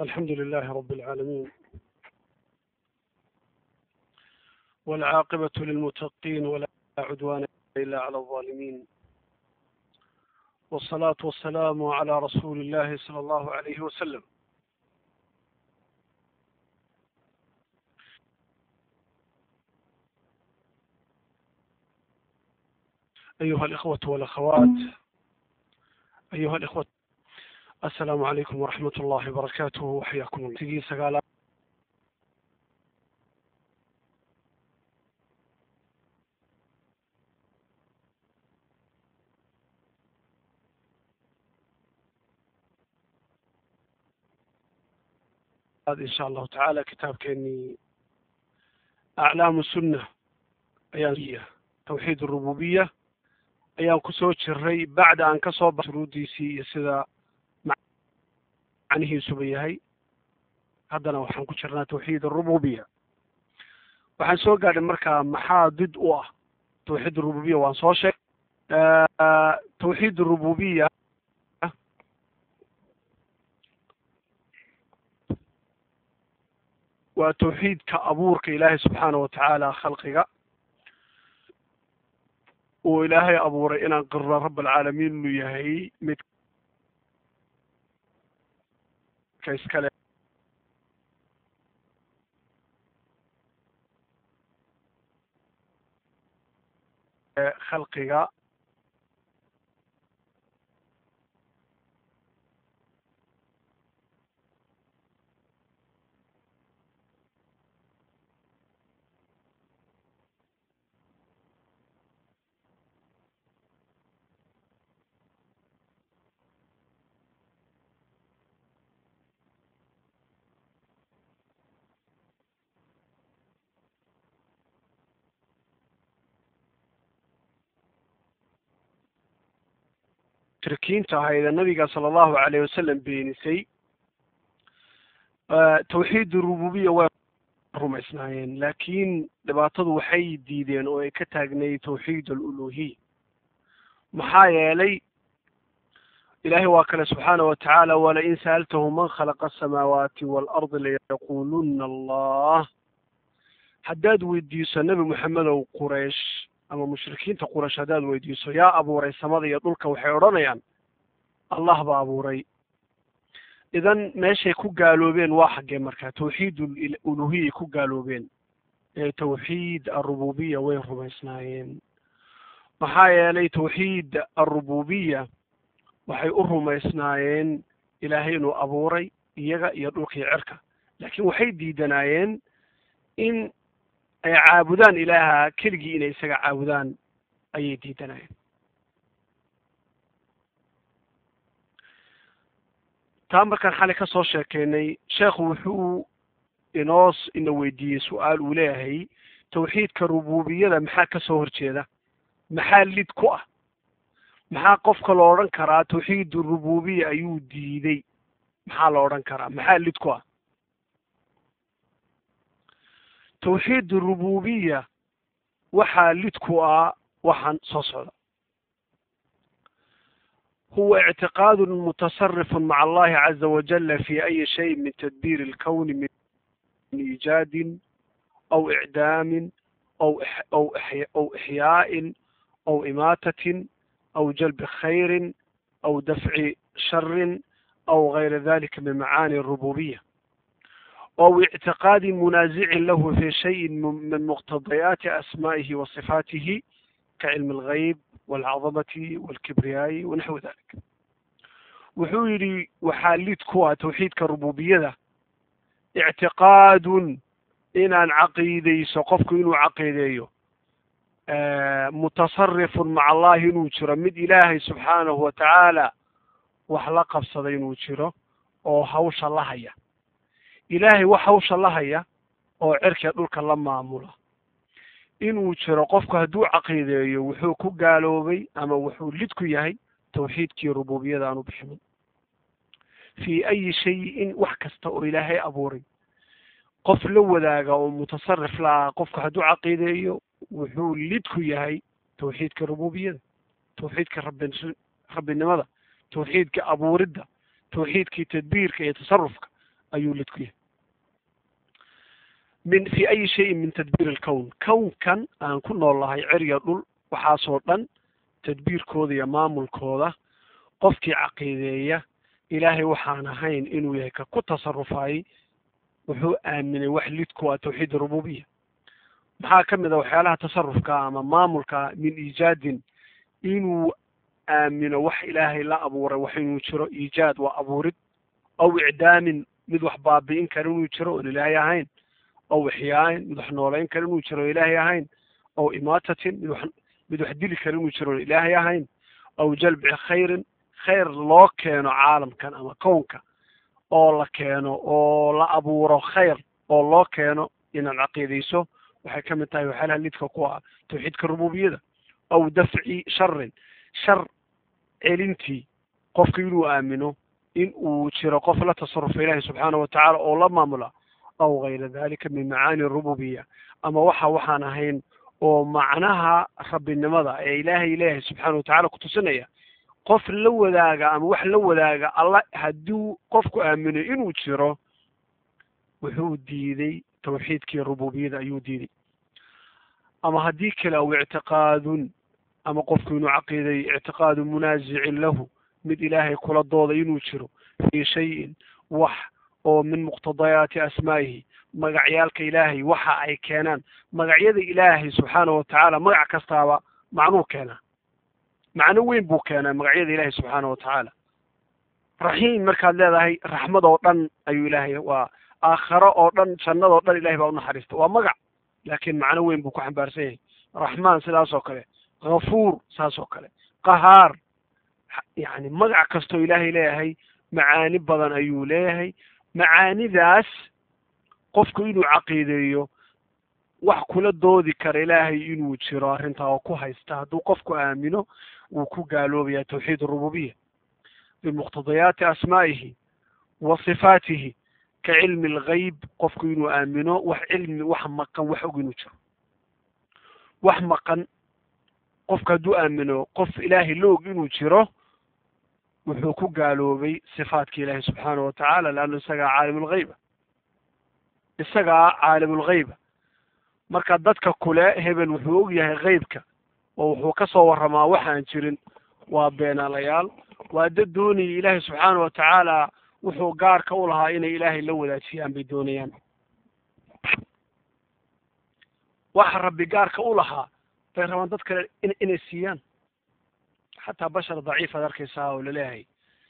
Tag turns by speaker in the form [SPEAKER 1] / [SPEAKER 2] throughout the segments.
[SPEAKER 1] الحمد لله رب العالمين والعاقبة للمتقين ولا عدوان إلا على الظالمين والصلاة والسلام على رسول الله صلى الله عليه وسلم أيها الإخوة والأخوات أيها الإخوة السلام عليكم ورحمة الله وبركاته وحياكم الله تجي سقالة هذا إن شاء الله تعالى كتاب كأني أعلام السنة أيام توحيد الربوبية ayaan kusoo jiray bacda aan ka soo ba shuruuddiisii iyo sida macnihiisuba yahay haddana waxaan ku jirnaa tawxiid arububiya waxaan soo gaadhay markaa maxaa did u ah tawxiid arububiya waan soo sheeg tawxiid arububiya waa tawxiidka abuurka ilaahay subxaana wa tacaala khalqiga uu ilaahay abuuray inaan qirno rab alcaalamiin inuu yahay mid ka iskale khalqiga mushrikiinta ahayd ee nabiga sala allahu alayh wasalam beenisay tawxiid rububiya way rumaysnaayeen laakiin dhibaatadu waxay diideen oo ay ka taagnayd tawxiid aluluhiya maxaa yeelay ilahay waa kale subxaana wa tacaala walain sa'altahum man khalaqa asamaawaati waalardi layaquluna allah haddaad weydiiso nebi moxamedow quraysh ama mushrikiinta quraysh haddaad weydiiso yaa abuuray samada iyo dhulka waxay odhanayaan allah baa abuuray idan meeshay ku gaaloobeen waa xaggee markaa tawxiid uluhiyay ku gaaloobeen ee tawxiid arububiya way rumaysnaayeen maxaa yeelay tawxiid arububiya waxay u rumaysnaayeen ilaahay inuu abuuray iyaga iyo dhulka iyo cirka laakiin waxay diidanaayeen in ay caabudaan ilaaha keligii inay isaga caabudaan ayay diidanayeen taa markaan xalay ka soo sheekeynay sheekhu wuxuu inoo ina weydiiyey su-aal uu leeyahay tawxiidka rububiyada maxaa ka soo horjeeda maxaa lid ku ah maxaa qofka lo odhan karaa tawxiid rububiya ayuu diiday maxaa la odhan karaa maxaa lid ku ah tawxiid rububiya waxaa lid ku ah waxaan soo socda huwa ictiqaad mutasarif maca allahi caza wajala fi ayi shay min tadbir اlkwn min iijaadin aw icdaamin aw aw aw ixyaaءin aw imaatatin aw jalbi khayri aw dafci shari aw gayra dalika min macaani الrububiya أو اعتقاد منازع له في شيء من مقتضيات أسمائه وصفاته كعلم الغيب والعظمة والكبرياء ونحو ذلك wuxuu yidhi waxaa lid ku ah tawxiidka rububiyada ictiqaadun inaan caqiidayso qofku inuu caqiideeyo mutasarifun maca allahi inuu jiro mid ilaahay subxaanahu wa tacaala wax la qabsaday inuu jiro oo hawsha la haya ilaahay wax hawsha la haya oo cerka dhulka la maamula inuu jiro qofku hadduu caqiideeyo wuxuu ku gaaloobay ama wuxuu lid ku yahay tawxiidkii rububiyada aan u bixinin fii ayi shayin wax kasta oo ilaahay abuuray qof la wadaaga oo mutasarif la ah qofku hadduu caqiideeyo wuxuu lid ku yahay tawxiidka rububiyada tawxiidka rabbi rabbinimada tawxiidka abuuridda tawxiidkii tadbiirka iyo tasarufka ayuu lid ku yahay min fi ayi shayin min tadbiir alkown kownkan aan ku nool lahay cerya dhul waxaasoo dhan tadbiirkooda iyo maamulkooda qofkii caqiideeya ilaahay waxaan ahayn inuu yahay ka ku tasarufayay wuxuu aaminay wax lidku ah tawxiid rububiya maxaa ka mid a waxyaalaha tasarufka ama maamulka min iijaadin inuu aamino wax ilaahay la abuuray wax inuu jiro iijaad waa abuurid aw icdaamin mid wax baabi'in kara inuu jiro oon ilaahay ahayn aw ixyaain mid wax noolayn kara inuu jiro oon ilaahay ahayn aw imaatatin mid wax mid wax dili kara inuu jiro oon ilaahay ahayn aw jalbi khayrin khayr loo keeno caalamkan ama kownka oo la keeno oo la abuuro khayr oo loo keeno inaad caqiidayso waxay ka mid tahay waxyaalaha lidka ku ah tawxiidka rububiyada aw dafci sharin shar celintii qofka inuu aamino in uu jiro qof la tasarufa ilaahi subxaana watacaala oo la maamula aw gayra dalika min macaani rububiya ama waxa waxaan ahayn oo macnaha rabbinimada ee ilaahay leeyahay subxaana watacaala kutusinaya qof la wadaaga ama wax la wadaaga alla hadduu qofku aamino inuu jiro wuxuu diiday tawxiidkii rububiyada ayuu diiday ama haddii kale aw ictiqaadun ama qofku inuu caqiiday ictiqaadu munaasicin lahu mid ilaahay kula dooda inuu jiro fii shayin wax oo min muqtadayaati asmaa'ihi magacyaalka ilaahay waxa ay keenaan magacyada ilaahay subxaana watacaala magac kastaaba macnuu keenaa macno weyn buu keenaa magacyada ilaahay subxaana watacaala raxiim markaad leedahay raxmad oo dhan ayuu ilaahay waa aakharo oo dhan jannadoo dhan ilahay baa unaxariista waa magac laakiin macno weyn buu ku xambaarsan yahay raxmaan sidaas oo kale hafuur saas oo kale qahaar yacni magac kastoo ilaahay leeyahay macaani badan ayuu leeyahay macaanidaas qofku inuu caqiideeyo wax kula doodi kara ilaahay inuu jiro arrintaa oo ku haysta hadduu qofku aamino wuu ku gaaloobaya tawxiid rububiya bimuqtadayaati asmaa'ihi wa sifaatihi ka cilmi algayb qofku inuu aamino wax cilmi wax maqan wax og inuu jiro wax maqan qofka hadduu aamino qof ilaahay la og inuu jiro wuxuu ku gaaloobay sifaadka ilaahi subxaana watacaala leanna isagaa caalimulghayba isagaa caalimulghayba marka dadka kule hebel wuxuu og yahay haybka oo wuxuu ka soo warramaa waxaan jirin waa beenaalayaal waa dad doonaya ilaahay subxaana watacaala wuxuu gaarka u lahaa inay ilaahay la wadaajiyaan bay doonayaan waxa rabbi gaarka u lahaa bay rabaan dad kale in inay siiyaan xataa bashar daciif aad arkaysaa oo laleeyahay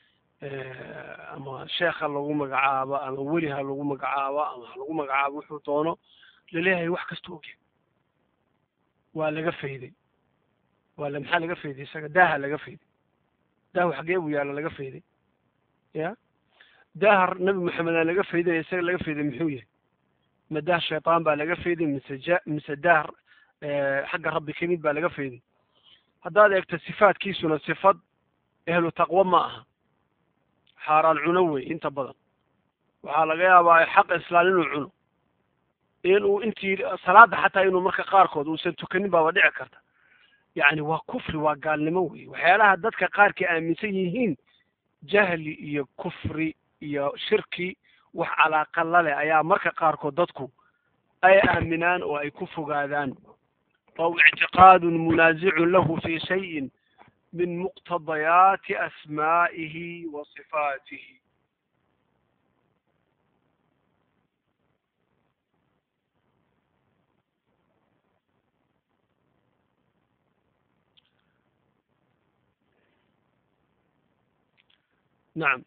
[SPEAKER 1] ama sheekha lagu magacaabo ama weli ha lagu magacaabo ama ha lagu magacaabo wuxuu doono laleeyahay wax kasta ogyahay waa laga fayday waa la maxaa laga fayday isaga daaha laga fayday daahu xagee buu yaalla laga fayday ya daaha nabi maxamed aa laga fayday isaga laga fayday muxuu yahay ma daah shaytaan baa laga fayday mise ja mise daah xagga rabbi ka mid baa laga fayday haddaad eegto sifaadkiisuna sifad ehlu taqwo ma aha xaaraan cuno wey inta badan waxaa laga yaabaa xaq islaan inuu cuno inuu intii salaada xataa inuu marka qaarkood uusan tukanin baaba dhici karta yacni waa kufri waa gaalnimo wey waxyaalaha dadka qaarkii aaminsan yihiin jahli iyo kufri iyo shirki wax calaaqa la leh ayaa marka qaarkood dadku ay aaminaan oo ay ku fogaadaan aw ictiqaadun munaasicun lahu fi shayin min muqtadayaati asmaa'ihi wa sifaatihi nacam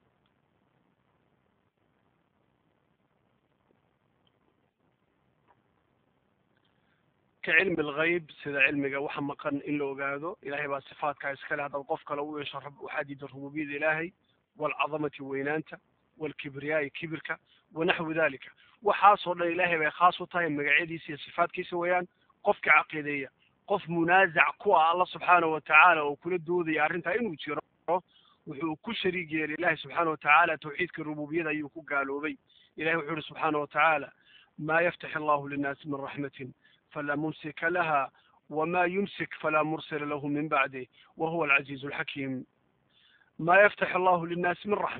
[SPEAKER 1] ka cilmi alghayb sida cilmiga waxa maqan in la ogaado ilahay baa sifaatkaa iskale haddaad qof kale u yeesho waxaa diida rububiyada ilaahay waalcadamati weynaanta waalkibriyaai kibirka wanaxwi dalika waxaasoo dhan ilaahay bay khaas u tahay magacyadiisa iyo sifaatkiisa weeyaan qofka caqiideeya qof munaasac ku ah alla subxaana watacaala oo kula doodaya arrintaa inuu jiro wuxuu ku shariig yeelay ilahi subxaana watacaala tawxiidka rububiyada ayuu ku gaaloobay ilahi wuxuu yihi subxaana watacaala ma yaftax allahu linnaasi min raxmatin فلا ممسك لها وما يمسك فلا مرسل له من بعده وهو العزيز الحكيم ما يفتح الله للناس من رحمة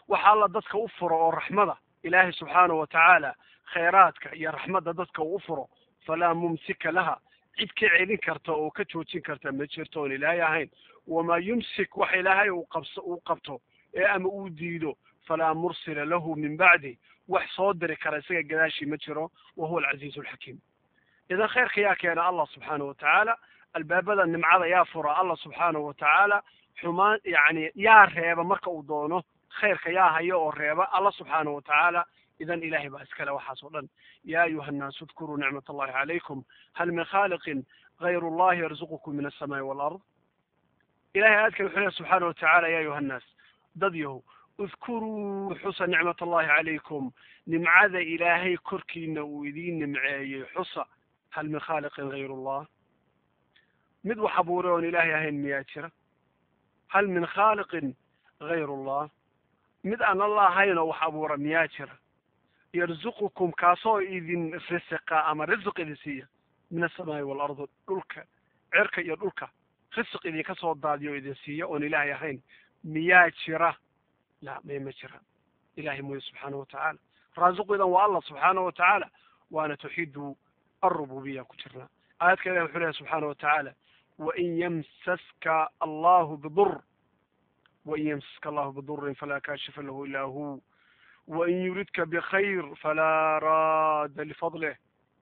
[SPEAKER 1] waxa alla dadka u furo oo raxmada ilaahay subxaanahu watacaala khayraadka iyo raxmadda dadka uu u furo falaa mumsika laha cid ka celin karta oo ka joojin karta ma jirto oon ilaahay ahayn wamaa yumsik wax ilaahay uu qabso uu qabto ee ama uu diido falaa mursila lahu min bacdi wax soo diri kara isaga gadaashii ma jiro wa huwa alcaziizu alxakiim idan khayrka yaa keena allah subxaanahu watacaala albaabada nimcada yaa fura allah subxaanahu watacaala xumaan yacni yaa reeba marka uu doono khayrka yaa hayo oo reeba allah subxaanahu watacaala idan ilahay baa iskale waxaas oo dhan ya ayuha annaasu udkuruu nicmat allahi calaykum hal min khaaliqin gayru allahi yarzuqukum min alsamaai walard ilahay aadkan wuxuu lehy subxaana watacaala ya ayuha annaas dad yahow udkuruu xusa nicmat allahi calaykum nimcada ilaahay korkiina uu idiin nimceeyey xusa hal min khaaliqin gayru allah mid wax abuuray oon ilaahay ahayn miyaa jira hal min khaaliqin gayru allah mid aan alla ahayn oo wax abuura miyaa jira yarzuqukum kaasoo idin risiqa ama risiq idin siiya min asamaai waalardi dhulka cerka iyo dhulka risiq idinka soo daadiyo o idin siiya oon ilaahay ahayn miyaa jira la may ma jira ilahay mooye subxaanahu watacaala raasiqu idan waa allah subxaanahu watacaala waana tawxiidu alrububiya ku jirnaa aayadka ilahi wuxuu lehay subxaana watacaala wain yamsaska allahu bidur wain yamsaska allahu bidurin falaa kaashifa lahu ilaa hu wain yuridka bkhayr falaa raada lifadlih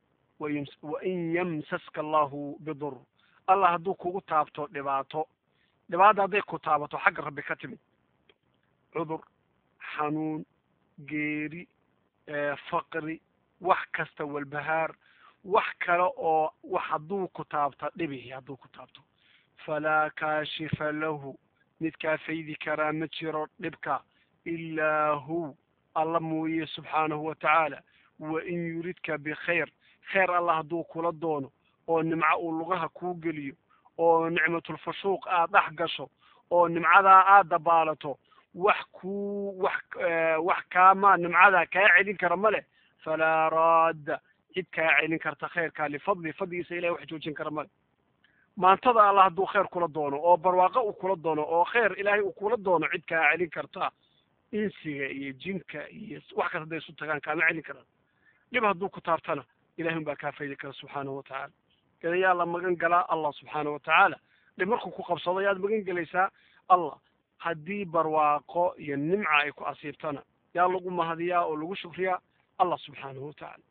[SPEAKER 1] wain yamsaska allahu bidur allah hadduu kugu taabto dhibaato dhibaata hadday ku taabato xagga rabbi ka timid cudur xanuun geeri faqri wax kasta walbahaar wax kale oo wax hadduu ku taabto dhibihi hadduu ku taabto falaa kaashifa lahu midkaa faydi karaa ma jiro dhibka ilaa hu alla mooye subxaanahu watacaala wain yuridka bikhayr khayr allah hadduu kula doono oo nimco uu lugaha kuu geliyo oo nicmatulfashuuq aad dhex gasho oo nimcadaa aad dabaalato wax kuu wax wax kaama nimcadaa kaa celin kara ma leh falaa raadda cid kaa celin karta khayrkaa lifadli fadligiisa ilahay wax joojin kara male maantada allah hadduu khayr kula doono oo barwaaqo uu kula doono oo khayr ilaahay uu kula doono cid kaa celin karta insiga iyo jinka iyo wax kasta hadday isu tagaan kaama celin karaan dhib hadduu ku taabtana ilahay un baa kaa faydi kara subxaanahu watacaala ida yaa la magan galaa allah subxaanahu watacaala dhib markuu ku qabsado yaad magan gelaysaa allah haddii barwaaqo iyo nimca ay ku asiibtana yaa lagu mahadiyaa oo lagu shukriyaa allah subxaanahu watacaala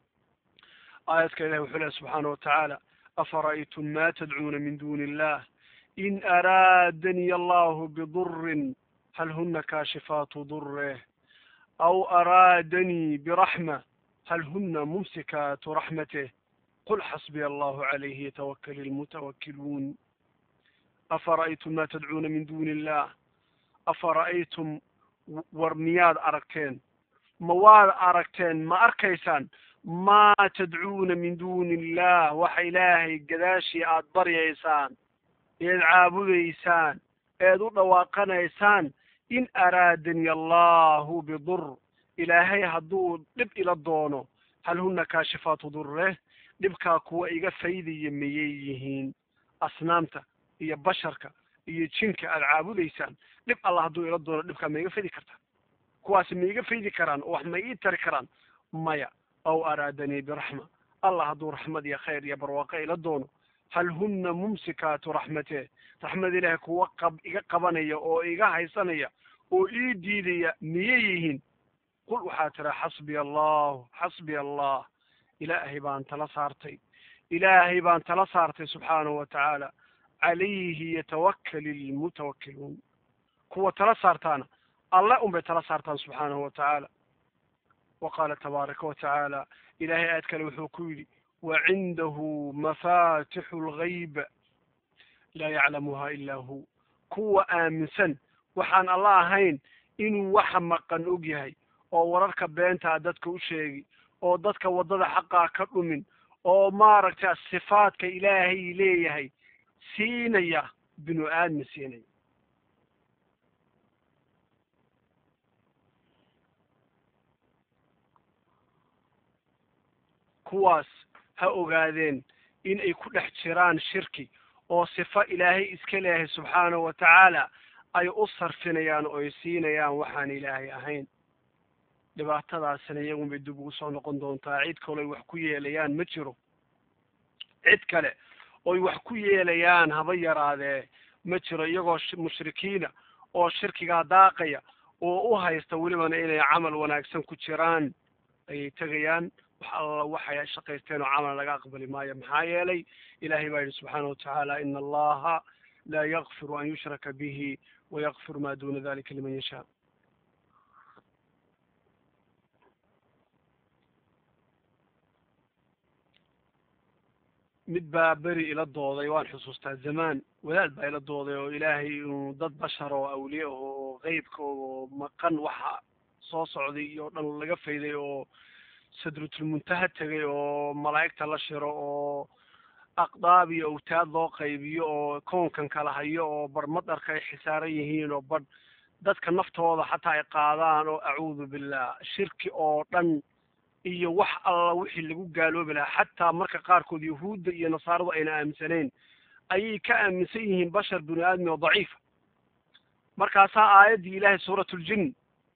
[SPEAKER 1] aayadka ilahi wuxuu lehy subxaana watacaala afara'aytum ma tadcuuna min duni illah in araadaniy allahu bidurin hal huna kaashifaatu dureh aw araadanii biraxma hal huna mumsikaatu raxmateh qul xasbiya allahu calayhi yatawakal ilmutawakiluun afara'aytum ma tadcuuna min duni illah afara'aytum war miyaad aragteen ma waad aragteen ma arkaysaan maa tadcuuna min duni illah waxa ilaahay gadaashii aad baryaysaan eed caabudaysaan eed u dhawaaqanaysaan in araadani allahu bidur ilaahay hadduu dhib ila doono hal huna kaashifaatu dureh dhibkaa kuwa iga faydaya miyay yihiin asnaamta iyo basharka iyo jinka aad caabudaysaan dhib allah hadduu ila doono dhibkaa ma iga faydi kartaa kuwaasi ma iga faydi karaan oo wax ma ii tari karaan maya aw araadanii biraxma allah hadduu raxmad iyo khayr iyo barwaaqo ila doono hal huna mumsikaatu raxmateh raxmad ilaahay kuwa qab iga qabanaya oo iga haysanaya oo ii diidaya miyay yihiin qul waxaa tira xasbiya allahu xasbiya allah ilaahay baan tala saartay ilaahay baan tala saartay subxaanahu watacaala calayhi yatawakal ilmutawakiluun kuwa tala saartaana alle unbay tala saartaan subxaanahu watacaala wa qaala tabaaraka watacaala ilahay aad kale wuxuu ku yidhi wacindahu mafatixu lgayb laa yaclamuha ilaa hu kuwa aaminsan waxaan alla ahayn inuu waxa maqan og yahay oo wararka beentaa dadka u sheegi oo dadka waddada xaqaa ka dhumin oo maaragtay sifaadka ilaahay leeyahay siinaya binu aadmi siinaya kuwaas ha ogaadeen in ay ku dhex jiraan shirki oo sifo ilaahay iska leeyahay subxaanahu watacaala ay u sarfinayaan oo ay siinayaan waxaan ilaahay ahayn dhibaatadaasina iyagun bay dib ugu soo noqon doontaa cid kale oy wax ku yeelayaan ma jiro cid kale oy wax ku yeelayaan haba yaraadee ma jiro iyagoo mushrikiina oo shirkigaa daaqaya oo u haysta welibana inay camal wanaagsan ku jiraan ayay tegayaan wax alla waxay shaqaysteen oo camal laga aqbali maayo maxaa yeelay ilahay baa yidhi subxaana watacaala ina allaha laa yakfiru an yushraka bihi wayakfiru ma duna dalika liman yashaa mid baa beri ila dooday waan xusuustaa zamaan wadaad baa ila dooday oo ilaahay inuu dad bashar oo awliye ah oo qeybka oo maqan waxa soo socday iyo dhan laga fayday oo sadratulmuntaha tegay oo malaa'igta la shiro oo aqdaab iyo awtaad loo qaybiyo oo kownkan kala hayo oo bar madarka ay xisaaran yihiin oo badh dadka naftooda xataa ay qaadaan oo acuudu billah shirki oo dhan iyo wax alla wixii lagu gaaloobi lahaa xataa marka qaarkood yahuudda iyo nasaaradu ayna aaminsanayn ayay ka aaminsan yihiin bashar bini aadmi oo daciifa markaasaa aayaddii ilahay suurat ljin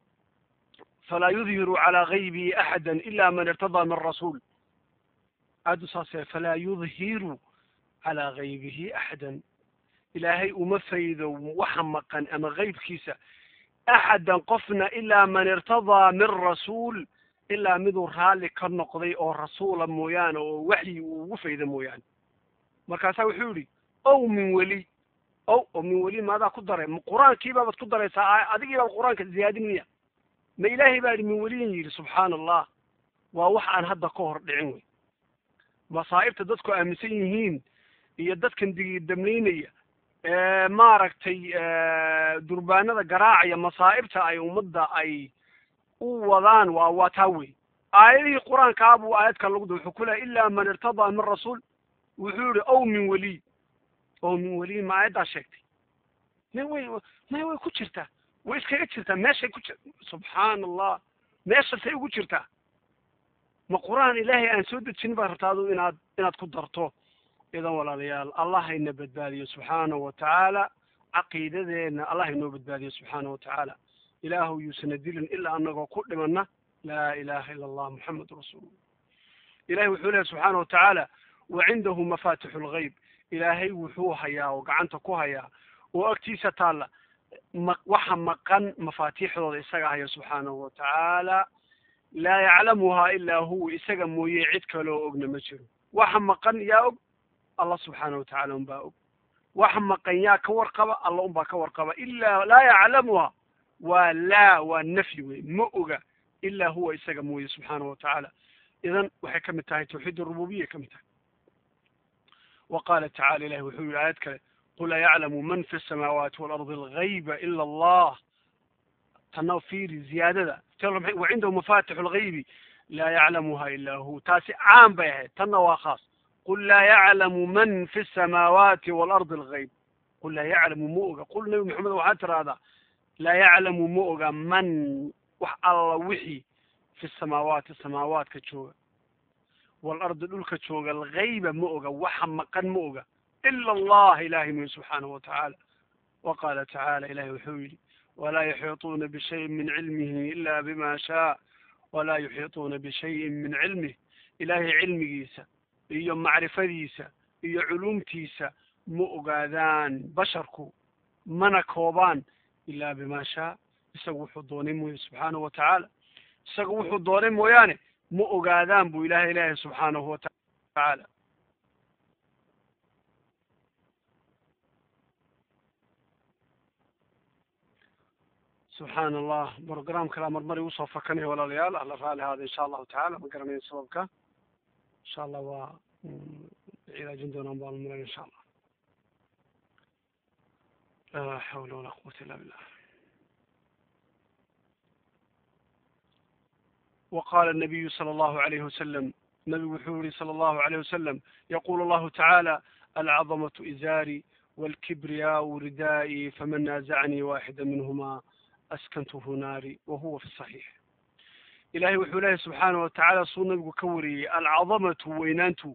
[SPEAKER 1] falaa yudhiru calaa gaybihi axada ila man irtadaa min rasuul aadu saasee falaa yudhiru calaa gaybihi axadan ilaahay uma faydo waxa maqan ama gaybkiisa axadan qofna ilaa man irtadaa min rasuul ilaa miduu raalli ka noqday oo rasuula mooyaane oo waxyi uu ugu fayda mooyaane markaasaa wuxuu yidhi ow min weli ow oo min weli maadaa ku daray ma qur-aankii baabaad ku daraysaa adigii baad qur-aanka ziyaadinaya ma ilaahay baa yidhi min weliyin yidhi subxaana allah waa wax aan hadda ka hor dhicin wey masaa'ibta dadku aaminsan yihiin iyo dadkan digidamlaynaya maaragtay durbaanada garaacaya masaa'ibta ay ummadda ay u wadaan waa waa taa wey aayadihii qur-aankaa buu aayadka lagu da wuxuu ku lehay ilaa man irtadaa min rasuul wuxuu yihi ow min weliy ow min weliy ma aayaddaa sheegtay may way may way ku jirtaa way iskaga jirtaa meeshay ku jir subxaana allah meeshasay ugu jirtaa ma qur-aan ilaahay aan soo dejin baa rabta adu inaad inaad ku darto idan walaalayaal allah hayna badbaadiyo subxaanahu watacaala caqiidadeena allah haynoo badbaadiyo subxaanahu watacaala ilaahu yuusana dilin ilaa anagoo ku dhimana laa ilaha ila allah muxamedun rasuulullah ilahay wuxuu lehay subxaana watacaala wa cindahu mafatixu lgayb ilaahay wuxuu hayaa oo gacanta ku hayaa oo agtiisa taalla ma waxa maqan mafaatiixdooda isaga haya subxaanahu watacaala laa yaclamuhaa ilaa huwa isaga mooye cid kaloo ogna ma jiro waxa maqan yaa og allah subxaana watacaala unbaa og waxa maqan yaa ka warqaba alla unbaa ka warqaba ilaa laa yaclamuha waa laa waa nafyi wey ma oga ilaa huwa isaga mooye subxaana watacaala idan waxay ka mid tahay tawxiid arububiya ka mid tahay wa qaala tacala ilahi wuxuu yihi aayad kale qul ayaclamu man fi samaawaati waalardi algayba ila allah tana fiiri ziyaadada wa cindahu mafatixu lgaybi laa yaclamuha ilaa hu taasi caan bay ahayd tanna waa khaas qul laa yaclamu man fi samaawaati waalardi algayb qul laa yaclamu ma oga qul nabi maxamed waxaad tiraahdaa laa yaclamu ma oga man wax alla wixii fi samaawaati samaawaadka jooga waalardi dhulka jooga algayba ma oga waxa maqan ma oga ila allah ilahay moye subxaanahu watacaala wa qaala tacaala ilahay wuxuu yidhi walaa yuxiiطuuna bishayin min cilmihi ila bima shaa walaa yuxiiطuuna bishayin min cilmih ilahay cilmigiisa iyo macrifadiisa iyo culumtiisa ma ogaadaan basharku mana koobaan ilaa bima shaa isagu wuxuu doonay mooye subxaanahu watacaala isagu wuxuu doonay mooyaane ma ogaadaan buu ilahay leeyahay subxaanahu watacaala subxaana allah brogram kalaa marmari usoo fakanaya walaalayaal alla raali haada insha allahu tacala ma garanayo sababka insha allah waa cilaajin doonaan baan maran insha allah laa xawla walaa quwata illa billah وقال النبي صلى الله عليه وسلم نبي وحوري صلى الله عليه وسلم يقول الله تعالى العظمة إزاري والكبرياء ردائي فمن نازعني واحدا منهما أسكنته ناري وهو في الصحيح إلهي وحوله سبحانه وتعالى صنع وكوري العظمة وينانتو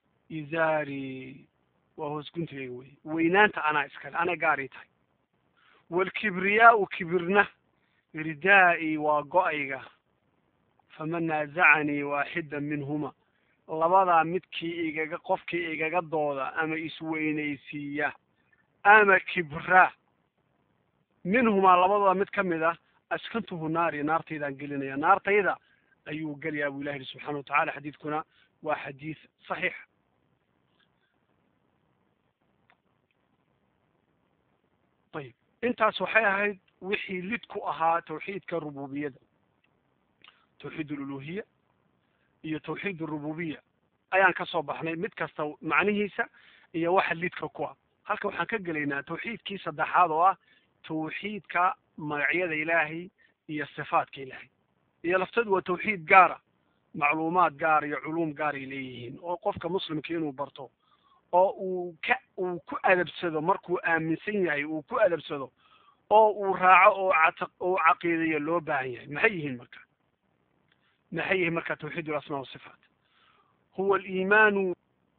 [SPEAKER 1] إزاري وهو سكنت وينانت أنا إسكال أنا قاريتاي waalkibriyaau kibirna ridaa'i waa go-ayga faman naazacanii waaxida minhuma labadaa midkii igaga qofkii igaga dooda ama isweynaysiiya ama kibra minhumaa labadooda mid ka mid ah askantuhu naari naartaydaan gelinaya naartayda ayuu gelayaa buu ilahi subxana watacala xadiidkuna waa xadiid saxiix ayib intaas waxay ahayd wixii lid ku ahaa tawxiidka rububiyada tawxiid aluluhiya iyo tawxiid arububiya ayaan ka soo baxnay mid kasta macnihiisa iyo waxa lidka ku ah halka waxaan ka gelaynaa tawxiidkii saddexaad oo ah tawxiidka magacyada ilaahay iyo sifaadka ilaahay iyo lafteedu waa tawxiid gaara macluumaad gaar iyo culuum gaaray leeyihiin oo qofka muslimka inuu barto oo uu ka uu ku adabsado markuu aaminsan yahay uu ku adabsado oo uu raaco oo cat oo caqiidayo loo baahan yahay maxay yihiin marka maxay yihiin marka tawxiid alasmaa wasifaat huwa aliimaanu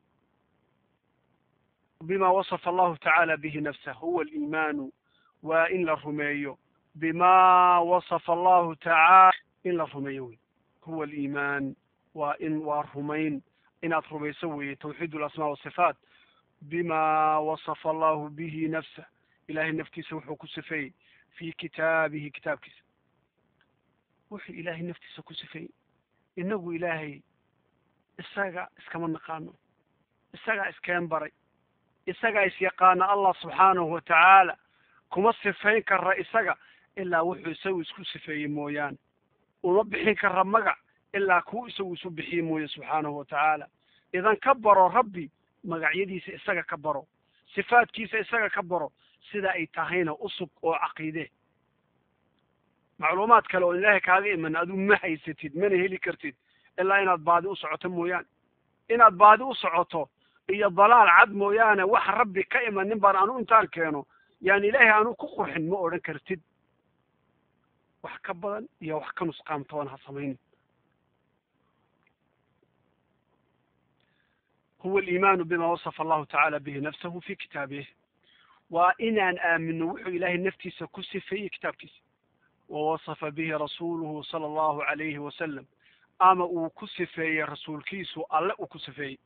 [SPEAKER 1] bima wasafa allahu tacaala bihi nafsah huwa aliimaanu waa in la rumeeyo bima wasafa allahu tacaala in la rumeeyo wey huwa aliimaan waa in waa rumayn inaad rumayso weeye tawxiid alasmaa wasifaat bima wasafa allahu bihi nafsah ilahay naftiisa wuxuu ku sifeeyey fi kitaabihi kitaabkiisa wuxuu ilaahay naftiisa ku sifeeyey inagu ilaahay isaga iskama naqaano isagaa iskeen baray isagaa isyaqaana allah subxaanahu watacaala kuma sifayn kara isaga ilaa wuxuu isagu isku sifeeyey mooyaane uma bixin kara magac ilaa kuu isagu isu bixiye mooye subxaanahu watacaala idan ka baro rabbi magacyadiisa isaga ka baro sifaadkiisa isaga ka baro sida ay tahayna usug oo caqiide macluumaad kale oo ilaahay kaaga iman aduu ma haysatid mana heli kartid ilaa inaad baadi u socoto mooyaane inaad baadi u socoto iyo dalaal cad mooyaane wax rabbi ka iman nin baan anu intaan keeno yani ilaahay aanu ku qurxin ma odhan kartid wax ka badan iyo wax ka nusqaamtoon ha samaynin huwa aliimaanu bima wasafa allahu tacaala bihi nafsahu fi kitaabih waa inaan aamino wuxuu ilaahay naftiisa ku sifeeyey kitaabkiisa wawasafa bihi rasuuluhu sala allahu calayhi wasalam ama uu ku sifeeyey rasuulkiisu alle uu ku sifeeyey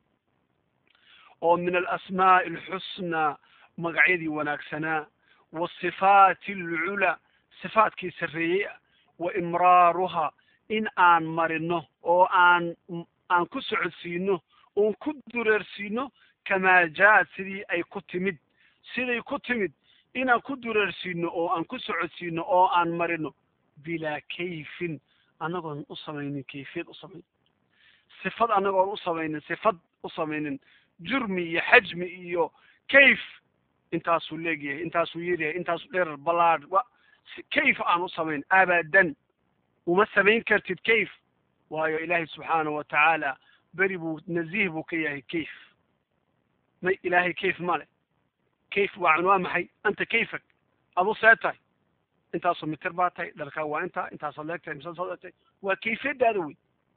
[SPEAKER 1] oo min alasmaa'i alxusnaa magacyadii wanaagsanaa wasifaati alculaa sifaadkii sarreeyey ah wa imraaruha in aan marino oo aan aan ku socodsiino oon ku dureersiino kamaa jaa-ad sidii ay ku timid siday ku timid inaan ku dureersiino oo aan ku socodsiino oo aan marino bilaa kayfin annagoon u samaynin kayfiyad u samaynin sifad annagoon u samaynin sifad u samaynin jurmi iyo xajmi iyo kayf intaasuu leegyahay intaasuu yaryahay intaasuu dheerar ballaadh wa kayf aan u samayn abadan uma samayn kartid kayf waayo ilaahay subxaanahu watacaala beri buu naziih buu ka yahay kayf may ilaahay kayf male kayf waa waa maxay anta kayfak adu see tahay intaasoo mitir baa tahay dharkaa waa intaa intaasaad leegtahay misaasaad leegtahay waa kayfiyadaada wey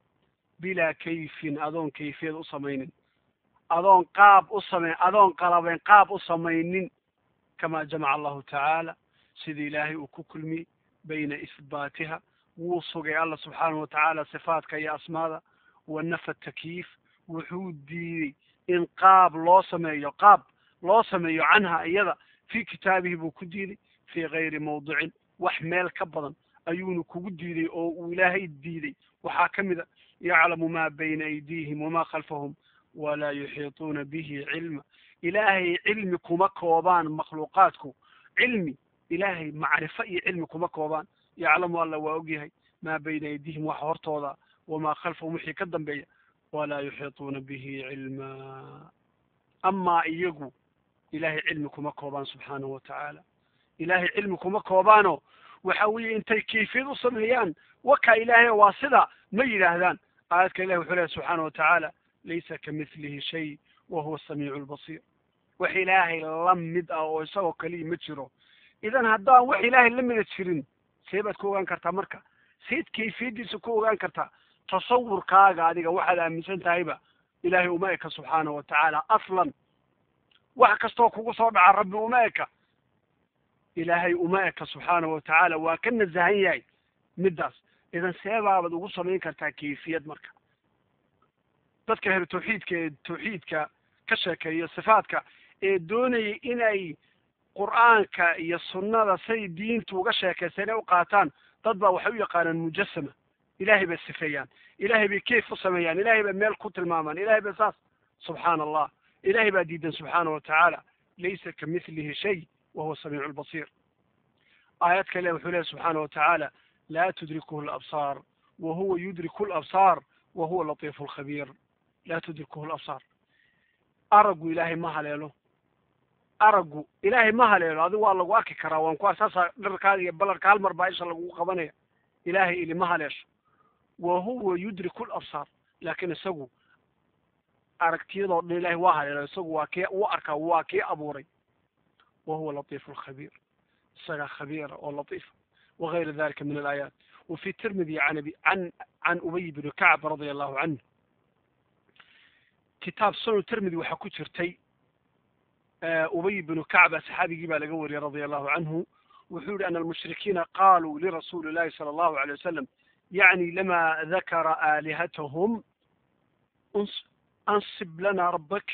[SPEAKER 1] bilaa kayfin adoon kayfiyad u samaynin adoon qaab u samayn adoon qalabeyn qaab u samaynin kamaa jamaca allahu tacaala sida ilaahay uu ku kulmiyey bayna isbaatiha wuu sugay alla subxaanahu watacaala sifaadka iyo asmaada wa nafa takyiif wuxuu diiday in qaab loo sameeyo qaab loo sameeyo canha iyada fii kitaabihi buu ku diiday fii gayri mawdicin wax meel ka badan ayuuna kugu diiday oo uu ilaahay diiday waxaa ka mid a yaclamu maa bayna aydiihim wamaa khalfahum walaa yuxiituuna bihi cilma ilaahay cilmi kuma koobaan makhluuqaadku cilmi ilaahay macrifo iyo cilmi kuma koobaan yaclamu alla waa ogyahay maa bayna aydihim waxa hortooda wamaa khalfahum wixii ka dambeeya walaa yuxiituuna bihi cilma amaa iyagu ilaahay cilmi kuma koobaan subxaanahu watacaala ilaahay cilmi kuma koobaano waxa weeye intay kayfiyad u sameeyaan waka ilaahay waa sida ma yidhaahdaan aayadka ilahi wuxuu lehay subxaana watacaala laysa kamithlihi shay wa huwa asamiicu albasiir wax ilaahay la mid ah oo isagoo kaliya ma jiro idan haddaan wax ilaahay la mida jirin see baad ku ogaan kartaa marka seed kayfiyaddiisa ku ogaan kartaa tasawurkaaga adiga waxaad aaminsan tahayba ilaahay uma eka subxaana watacaala aslan wax kastoo kugu soo dhaca rabbi uma eka ilaahay uma eka subxaanahu watacaala waa ka nasahan yahay middaas idan seebaabaad ugu samayn kartaa kayfiyad marka dadka helo tawxiidka ee tawxiidka ka sheekeeya sifaadka ee doonaya inay qur'aanka iyo sunnada say diintu uga sheekaysan inay u qaataan dad baa waxay u yaqaanaan mujasama ilaahay bay sifeeyaan ilaahay bay kayf u sameeyaan ilaahay bay meel ku tilmaamaan ilaahay bay saas subxaana allah ilaahay baa diidan subxaana watacaala laysa kamithlihi shay wa huwa samiicu lbasiir aayad kale wuxuu leehay subxaana watacaala laa tudrikuhu labsaar wa huwa yudriku labsaar wa huwa latiifu lkhabiir laa tudrikuhu labsaar araggu ilaahay ma haleelo araggu ilaahay ma haleelo adigu waa lagu arki karaa waan ku ar saasaa dharkaada iyo ballarka hal mar baa isha lagugu qabanaya ilaahay ili ma haleesho wa huwa yudriku labsaar laakiin isagu aragtiyadoo dhan ilahay waa haleelo isagu waa kii u arkaa waa kii abuuray wa huwa latiifu lkhabiir isagaa khabiira oo latiifa wagayra dalika min alaayaat وفي الترمذي عن أبي عن عن أبي بن كعب رضي الله عنه كتاب سنن الترمذي waxaa ku jirtay أبي بن كعب صحابigii baa laga wariyay رضي الله عنه wuxuu yihi أن المشركين قالوا لرسول الله صلى الله عليه وسلم يعني لما ذكر آلهتهم أنصب لنا ربك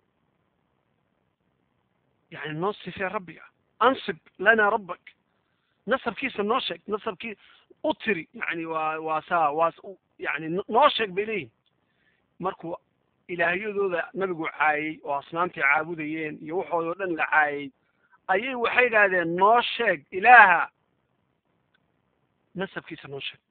[SPEAKER 1] يعني نصف يا ربي أنصب لنا ربك nasabkiisa noo sheeg nasabkii u tiri yani waa waa saa waa yani noo sheeg bay leeyihin markuu ilaahyadooda nabigu caayey oo asnaamtii caabudayeen iyo waxoodao dhan la caayey ayay waxay idhaahdeen noo sheeg ilaaha nasabkiisa noo sheeg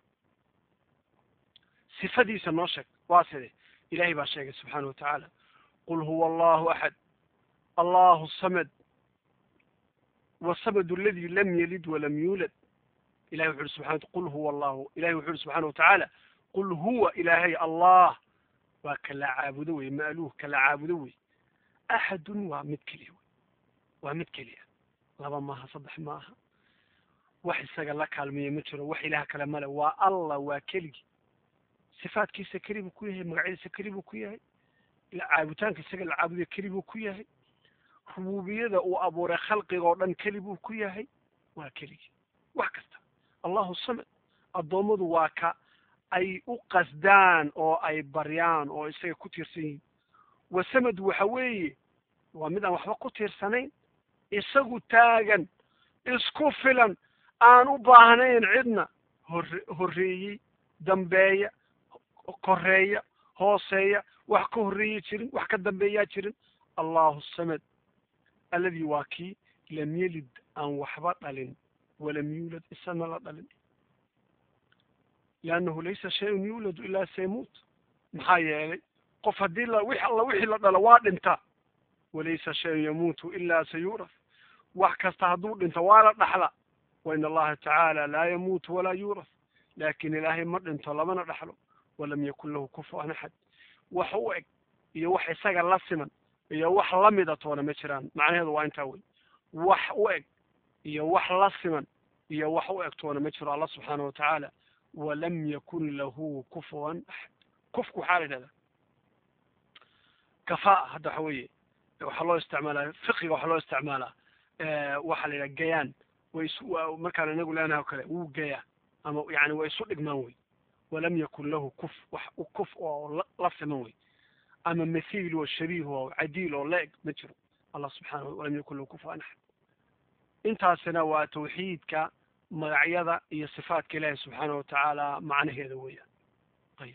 [SPEAKER 1] sifadiisa noo sheeg waa side ilahay baa sheegay subxaana wa tacaala qul huwa allahu axad allahu samad والصمد الذي لم يلد ولم يولد إلهي وحول سبحانه قل هو الله إلهي وحول سبحانه وتعالى قل هو إلهي الله وكلا عابدوي مألوه كلا عابدوي أحد ومد كليه ومد كليه لبا ماها صدح ماها وحي ساقا لك المية متر وحي لها كلام له والله وكلي صفات كيسا كريم كويه مقعد سكريم كويه عابتان كيسا العابدية كريم كويه rububiyada uu abuuray khalqiga oo dhan keli buu ku yahay waa keligii wax kasta allahu samad addoommadu waa ka ay u qasdaan oo ay baryaan oo isaga ku tiirsan yihiin wasamad waxa weeye waa mid aan waxba ku tiirsanayn isagu taagan isku filan aan u baahnayn cidna hore horreeyey dambeeya koreeya hooseeya wax ka horreeya jirin wax ka dambeeyaa jirin allahu samad alladii waa kii lam yelid aan waxba dhalin walam yuulad isana la dhalin liannahu laysa shayun yuuladu ilaa saymuut maxaa yeelay qof haddii la wix alla wixii la dhalo waa dhinta walaysa shayun yamuutu ilaa sayuuraf wax kasta hadduu dhinto waa la dhaxla wa in allaha tacaala laa yamuutu walaa yuuraf laakin ilaahay ma dhinto lamana dhaxlo walam yakun lahu kufuwan axad wax u eg iyo wax isaga la siman iyo wax lamida toona ma jiraan macnaheedu waa intaa wey wax u eg iyo wax la siman iyo wax u eg toona ma jiro allah subxaana wa tacaala walam yakun lahu kufuwan axad kufku waxaa la yidhahdaa kafaa hadda waxa weeye waxaa loo isticmaalaa fiqiga waxaa loo isticmaalaa waxaa la yidhaha gayaan way isu markaan inagu leenahay o kale wuu gayaa ama yani way isu dhigmaan wey walam yakun lahu kuf wax kuf oo la siman wey ama mathiil oo shabiih oo cadiil oo la-eg ma jiro allah subxaana walam yakun lahu kufuwan axad intaasina waa tawxiidka magacyada iyo sifaatka ilaahi subxaana wa tacaala macnaheeda weeyaan ayib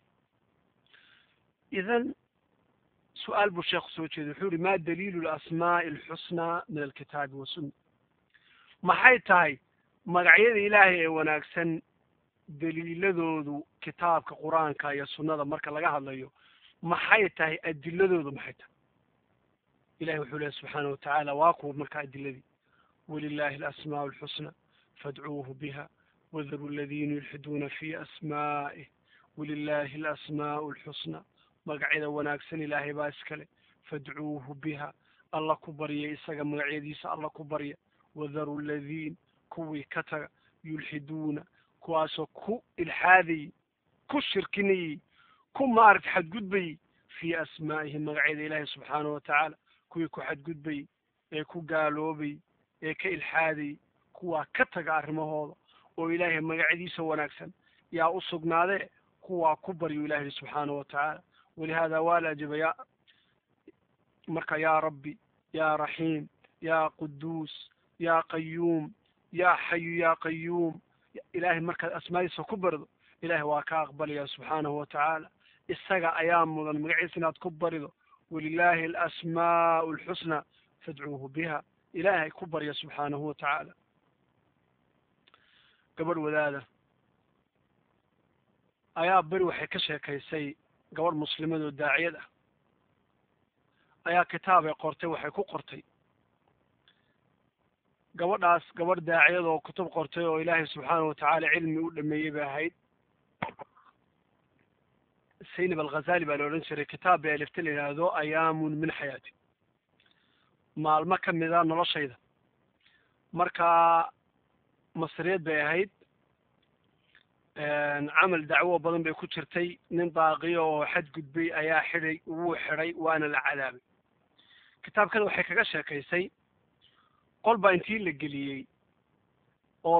[SPEAKER 1] idan su-aal buu sheekhu soo jeeday wuxuu yihi ma daliilu lasmaa'i alxusnaa min alkitaabi wasunna maxay tahay magacyada ilaahay ee wanaagsan daliiladoodu kitaabka qur-aanka iyo sunnada marka laga hadlayo maxay tahay adiladoodu maxay tahay ilahi wuxuu lehy subxaana wa tacaala waa kuwa marka adiladii walilahi alasmaa'u alxusna fadcuuhu biha wadaru aladiina yulxiduuna fi asmaa'ih walilahi alasmaa'u alxusna magacyada wanaagsan ilaahay baa iskale fadcuuhu biha alla ku barya isaga magacyadiisa alla ku barya wadaru aladiin kuwii ka taga yulxiduuna kuwaasoo ku ilxaadayey ku shirkinayey ku maaragta xadgudbayey fii asmaa'ihi magacyada ilaahi subxaana wa tacaala kuwii ku xadgudbayey ee ku gaaloobayey ee ka ilxaadayey kuwaa ka taga arrimahooda oo ilaahay magacyadiisa wanaagsan yaa u sugnaadee kuwaa ku baryu ilahi subxaanahu watacaala walihada waa la ajiba ya marka yaa rabbi yaa raxiim yaa quduus yaa qayuum yaa xayu yaa qayuum ilaahay markaad asmaadiisa ku barido ilaahay waa ka aqbalaya subxaanahu watacaala isaga ayaa mudan magaciisa inaad ku barido walilaahi alasmaa'u alxusnaa fadcuuhu biha ilaahay ku barya subxaanahu watacaala gabadh wadaada ayaa beri waxay ka sheekaysay gabadh muslimad oo daaciyad ah ayaa kitaabay qortay waxay ku qortay gabadhaas gabadh daaciyad oo kutub qortay oo ilaahay subxaanahu watacaala cilmi u dhameeyey bay ahayd saynab alghazali baa la odhan jiray kitaab bay alifta la yidhaahdo ayaamun min xayaati maalmo ka mida noloshayda marka masriyad bay ahayd camal dacwo badan bay ku jirtay nin daaqiyo oo xadgudbay ayaa xidhay wuu xidhay waana la cadaabay kitaabkada waxay kaga sheekaysay qol baa intii la geliyey oo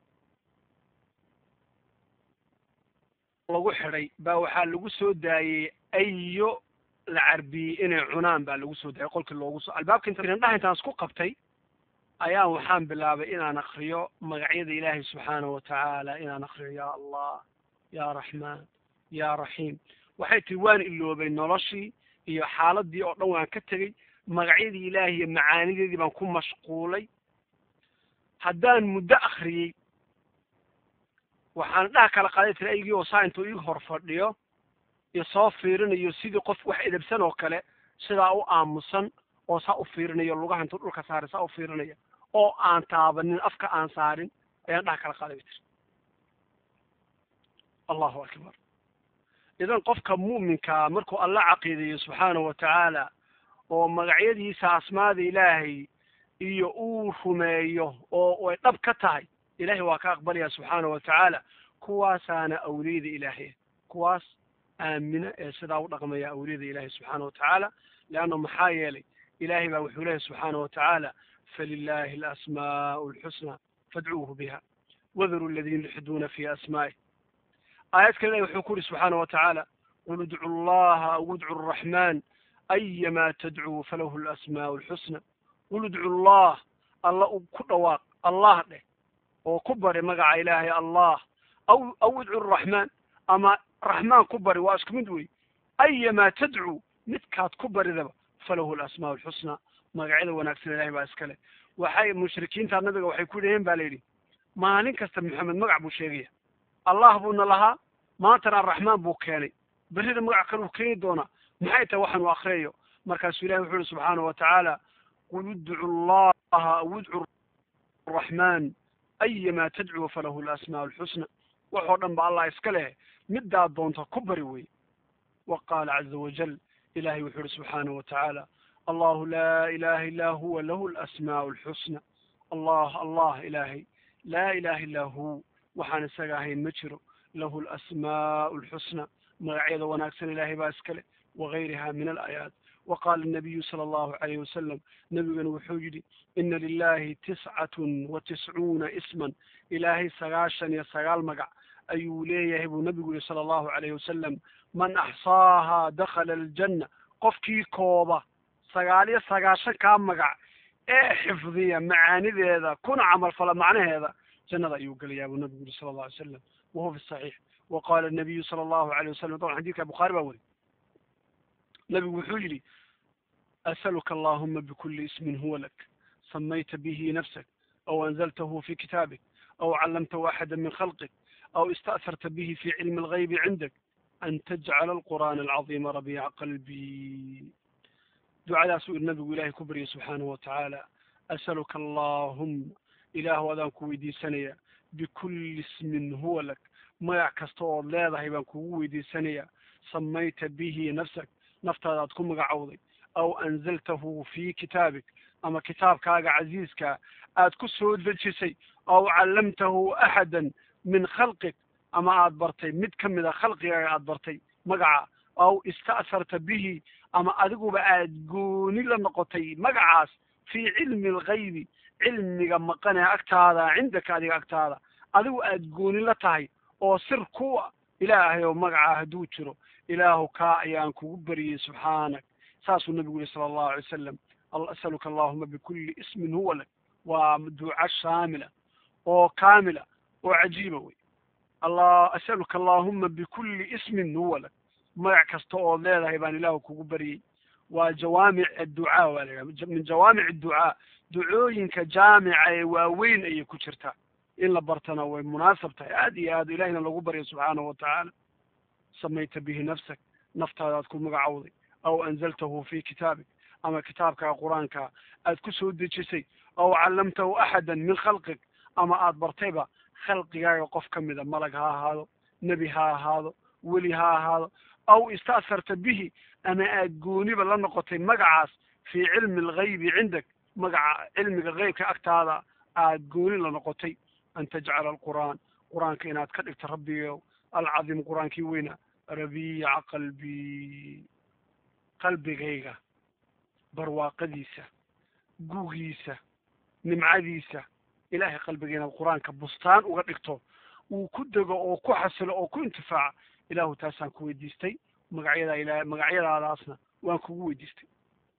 [SPEAKER 1] lagu xidhay baa waxaa lagu soo daayey ayo la carbiyey inay cunaan baa lagu soo daayey qolkii loogu soo albaabka inta indhaha intaan isku qabtay ayaa waxaan bilaabay inaan akriyo magacyada ilaahay subxaanahu watacaala inaan akriyo yaa allah yaa raxmaan yaa raxiim waxay tihi waan iloobay noloshii iyo xaaladii oo dhan waan ka tegey magacyadii ilaahay iyo macaanideedii baan ku mashquulay haddaan muddo akriyey waxaan dhaha kala qaaday tiri aygii oo saa intuu ii hor fadhiyo iyo soo fiirinayo sidii qof wax edabsan oo kale sidaa u aamusan oo saa u fiirinayo lugaha intuu dhulka saaray saa u fiirinaya oo aan taabanin afka aan saarin ayaan dhaha kala qaaday bay tiri allahu akbar idan qofka mu'minkaa markuu alla caqiidayo subxaanahu watacaala oo magacyadiisa asmaada ilaahay iyo uu rumeeyo oo ay dhab ka tahay ilahay waa ka aqbalaya subxaanahu watacaala kuwaasaana awliyada ilaahay kuwaas aamina ee sidaa u dhaqmaya awliyada ilaahay subxaana watacaala leanna maxaa yeelay ilahay baa wuxuu leeyahy subxaana watacaala falilahi alasmaa'u alxusna fadcuuhu biha wadaru aladiina yulxiduuna fi asmaa'ih aayad kale ilahi wuxuu ku yidhi subxaana watacaala qul idcu allaha aw idcu araxmaan ayama tadcuu falahu alasmaa'u alxusna qul idcu allah alla u ku dhawaaq allah dheh oo ku bari magaca ilaahay allah aw aw idcu araxmaan ama raxmaan ku bari waa isku mid wey ayamaa tadcuu midkaad ku baridaba falahu alasmaa'u alxusna magacyada wanaagsan ilahay baa iskale waxay mushrikiinta nabiga waxay ku yidhaheen ba la yidhi maalin kasta maxamed magac buu sheegaya allah buuna lahaa maantana araxmaan buu keenay berrida magac kale uu keeni doonaa maxay tahay waxaan u akriyayo markaasuu ilahi wuxuu yihi subxaana watacaala qul idcu allaha aw idcu araxmaan ayamaa tadcuu falahu alasmaa'u alxusna waxoo dhan ba allah iska leh middaad doonta ku bari wey wa qaala caza wajal ilahay wuxuu yihi subxaanahu watacaala allahu laa ilaha illaa huwa lahu alasmaa'u alxusna allah allah ilaahay laa ilaha illaa hu waxaan isaga ahayn ma jiro lahu alasmaa'u alxusna magacyada wanaagsan ilahay baa iskale wagayriha min alaayaat waqaala الnabiyu salى allahu alayh wasalam nebigana wuxuu yidhi ina lilahi tiscatun wa tiscuuna isman ilaahay sagaashan iyo sagaal magac ayuu leeyahay buu nebigu yihi sala allahu alayh wasalam man axsaahaa dakhala aljanna qofkii kooba sagaal iyo sagaashan kaa magac ee xifdiya macaanideeda kuna camal fala macnaheeda jannada ayuu gelayaa buu nebigu yihi sala allahu alay slam wahuwa fi saxiix wa qaala nabiyu sala allahu alayh wasalam daban xadidka bukhaari baa weri nebigu wuxuu yidhi asaluka allahuma bikuli ismin huwa lak samayta bihi nafsak aw anzaltahu fi kitaabik aw callamtahu axada min khalqik aw ista'harta bihi fi cilmi alghaybi cindak an tajcala alqur'aana alcaظiima rabiica qalbii ducadaasuu ir nabigu ilahay ku baryay subxaanahu watacaala asaluka allahuma ilaahu adaan ku weydiisanaya bikulli ismin huwa lak magac kasta ood leedahay baan kugu weydiisanayaa samayta bihi nafsak naftaada aad ku magacowday aw anzaltahu fi kitaabik ama kitaabkaaga casiiska aad ku soo dejisay aw callamtahu axadan min khalqik ama aad bartay mid ka mida khalqigaaga aad bartay magaca aw ista'harta bihi ama adiguba aad gooni la noqotay magacaas fii cilmi alghaybi cilmiga maqanee agtaada cindaka adiga agtaada adigu aad gooni la tahay oo sir ku ah ilaahay oo magacaa hadduu jiro ilaahu kaa ayaan kugu beriyey subxaanak saasuu nabigu yihi sala allahu alay wasalam asaluka allahuma bikulli ismin huwa lak waa duca shaamila oo kaamila oo cajiiba wey allah asaluka allahuma bikulli ismin huwa lak magac kasta ood leedahay baan ilaahu kugu baryey waa jawaamic adducaa waa la yidhaha min jawaamic adducaa ducooyinka jaamica ee waaweyn ayay ku jirtaa in la bartana way munaasab tahay aad iyo aad ilahina lagu baryo subxaanahu watacaala samayta bihi nafsak naftaadaad ku magacowday aw anzaltahu fi kitaabik ama kitaabkaa qur-aanka aad ku soo dejisay aw callamtahu axadan min khalqik ama aad bartayba khalqigaaga qof ka mida malag ha ahaado nebi ha ahaado weli ha ahaado aw ista'sarta bihi ama aad gooniba la noqotay magacaas fii cilmi alghaybi cindak magaca cilmiga heybka agtaada aad gooni la noqotay an tajcala alqur'aan qur-aanka inaad ka dhigto rabbigow alcadiim qur-aankii weyna rabiica qalbii qalbigayga barwaaqadiisa gugiisa nimcadiisa ilaahay qalbiga inaad qur-aanka bustaan uga dhigto uu ku dego oo ku xasilo oo ku intifaaca ilaahu taasaan ku weydiistay magacyada ila magacyadaadaasna waan kugu weydiistay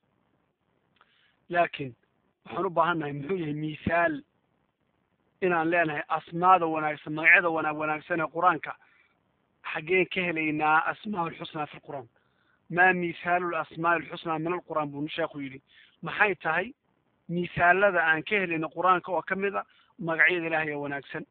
[SPEAKER 1] laakiin waxaan u baahan nahay muxuu yahay mithaal inaan leenahay asmaada wanaagsan magacyada wanaag wanaagsan ee qur-aanka xaggeen ka helaynaa asmaa alxusnaa fi lqur'aan maa mithaalu lasmaa alxusnaa min alqur'aan buu sheekhu yidhi maxay tahay mithaalada aan ka helayno qur-aanka oo ka mid a magacyada ilaahay ee wanaagsan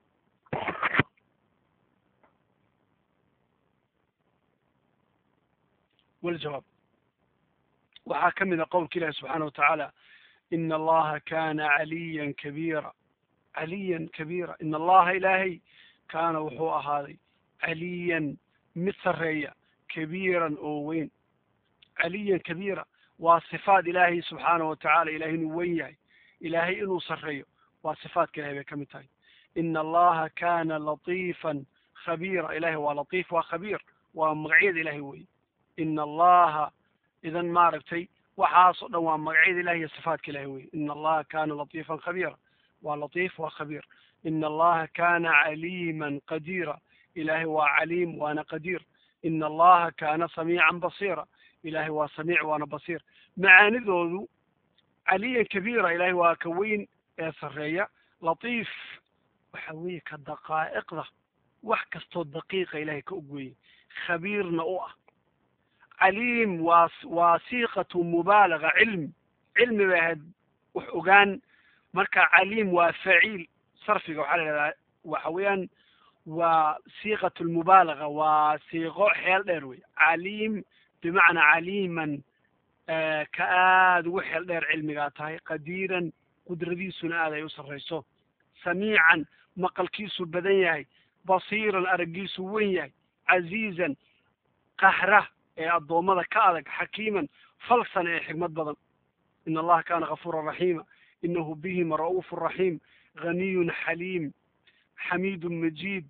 [SPEAKER 1] waljawaab waxaa ka mid a qowlka ilahi subxaana watacaala ina allaha kana caliyan kabiira caliyan kabiira ina allaha ilaahay kaana wuxuu ahaaday caliyan mid sarreeya kabiiran oo weyn caliyan kabiira waa sifaat ilaahay subxaana watacaala ilahay inuu weyn yahay ilaahay inuu sarreeyo waa sifaatka ilahay bay ka mid tahay ina allaha kana latiifan khabiira ilahay waa latiif waa khabiir waa magacyada ilahay weye ina allaha idan maaragtay waxaas o dhan waa magacyada ilahi iyo sifaatka ilahi weye ina allaha kana latiifan khabiira waa latiif waa khabiir ina allaha kana caliiman qadiira ilahay waa caliim waana qadiir ina allaha kana samiican basiira ilahay waa samiic waana basiir macaanidoodu caliyan kabiira ilahay waa ka weyn ee sarreeya latiif waxa weeye ka daqaa'iqda wax kastoo daqiiqa ilahay ka ogweeyey khabiirna u ah caliim waa waa siiqatu mubaalaga cilm cilmi bay ahayd wax ogaan marka caliim waa faciil sarfiga waxaa la ihahdaa waxa weeyaan waa siiqat lmubaalaga waa siiqo xeel dheer wey caliim bimacnaa caliiman ka aada ugu xeel dheer cilmigaa tahay qadiiran qudradiisuna aad ay u sarrayso samiican maqalkiisu badan yahay basiiran araggiisu wen yahay casiizan qahra ee addoommada ka adag xakiiman falsan ee xigmad badan in allaha kana gafuuran raxiima inahu bihim ra'uufu raxiim haniyun xaliim xamiidun majiid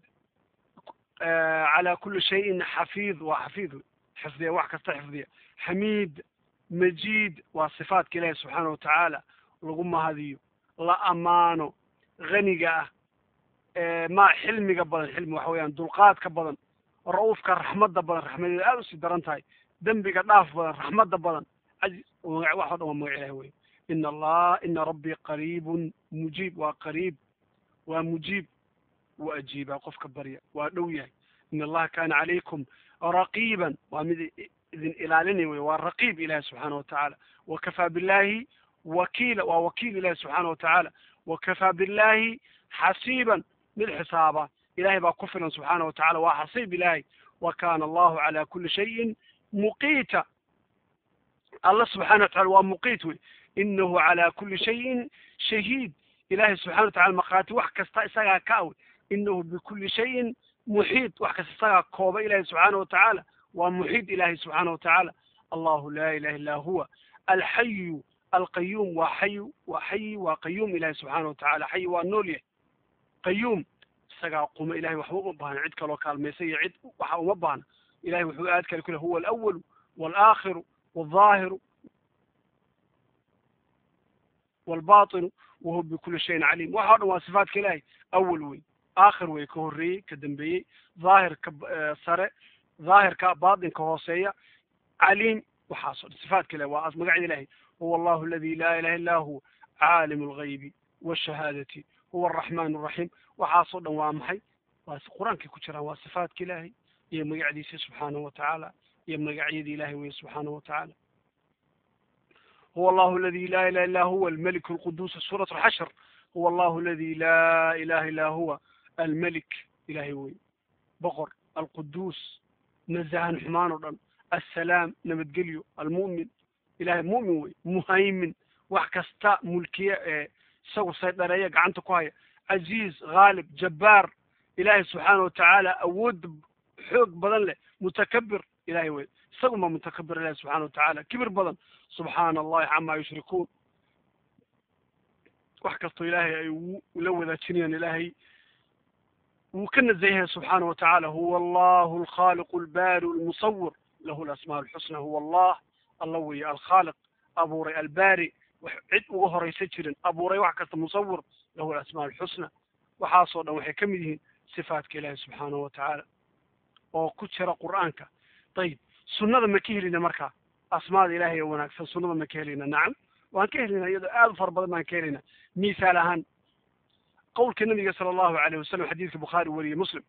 [SPEAKER 1] calaa kuli shayin xafiid waa xafiid xifdiya wax kasta xifdiya xamiid majiid waa sifaatka ilaahi subxaana watacaala lagu mahadiyo la amaano haniga ah ma xilmiga badan xilmi waxa weeyaan dulqaadka badan ra-uufka raxmadda badan raxmadeeda aada usii daran tahay dembiga dhaaf badan raxmadda badan casiiz wax o dhan waa magac ilahi wey ina allah ina rabbii qariibun mujiib waa qariib waa mujiib waa ajiibaa qofka barya waa dhow yahay ina allaha kana calaykum raqiiban waa mid idin ilaalinay wey waa raqiib ilahi subxaana watacaala wakafaa billahi wakiila waa wakiil ilahi subxaana watacaala wakafaa billahi xasiiban mid xisaaba ilahay baa ku filan subxaana watacala waa xasiib ilahay wa kana allahu cala kuli shayin muqiita alla subxana watacala waa muqiit wey inahu cala kuli shayin shahiid ilahay subxana watacala maqaati wax kasta isagaa ka awe inahu bikuli shayin muxiid wax kasta isagaa kooba ilahi subxaana watacaala waa muxiid ilahi subxaana watacaala allahu laa ilaha illa huwa alxayu alqayuum waa xayu waa xayi waa qayuum ilahi subxaana watacaala xayi waa nool yahay qayuum isagaa quma ilahay waxba uma baahna cid kaloo kaalmaysa iyo cid waxa uma baahna ilahay wuxuu aad kale ku leh huwa alawalu walaakhiru walظaahiru walbaطinu wahuwa bikuli shayin caliim waxa o dhan waa sifaatka ilaahay awal wey aakhir wey ka horreeyey ka dambeeyey dhaahirka sare dhaahirka baatinka hooseeya caliim waxaasoo dhan sifaatka ilahi waa magacida ilahay huwa allahu aladi laa ilaha illa hu caalim alghaybi washahaadati huwa araxmaan araxiim waxaasoo dhan waa maxay waa qur-aankay ku jiraan waa sifaatka ilaahay iyo magacdiisa subxaanahu watacaala iyo magacyada ilahay weye subxaanahu watacaala huwa allahu aladi laa ilaha illa huwa almalik alquduus suurat alxashr huwa allahu aladi laa ilaha illa huwa almalik ilahay wey boqor alquduus nazahan xumaan o dhan assalaam nabadgelyo almu'min ilahay mu'min wey muhaymin wax kasta mulkiye ee isagu saydhareeya gacanta ku haya caziiz haalib jabbaar ilaahay subxaana watacaala awood xoog badan leh mutakabir ilahay wey isagunbaa mutakabir ilahi subxana watacaala kibir badan subxaana allahi camaa yushrikuun wax kastoo ilaahay ay la wadaajinayaan ilaahay wuu ka nazayahay subxaana watacaala huwa allahu alkhaaliqu albaari almusawir lahu alasmaa alxusna huwa allah alla weeye alkhaaliq abuuray albaari wax cid uga horaysa jirin abuuray wax kasta musawir lahu alasmaa alxusna waxaasoo dhan waxay ka mid yihiin sifaatka ilaahi subxaanahu watacaala oo ku jira qur'aanka ayib sunnada ma ka helina markaa asmaada ilahay ee wanaagsan sunnada ma ka helina nacam waan ka helina iyadoo aad u fara badan baan ka helina mithaal ahaan qowlka nabiga sala allahu alayh wasalam xadiidka bukhaari wariyey muslim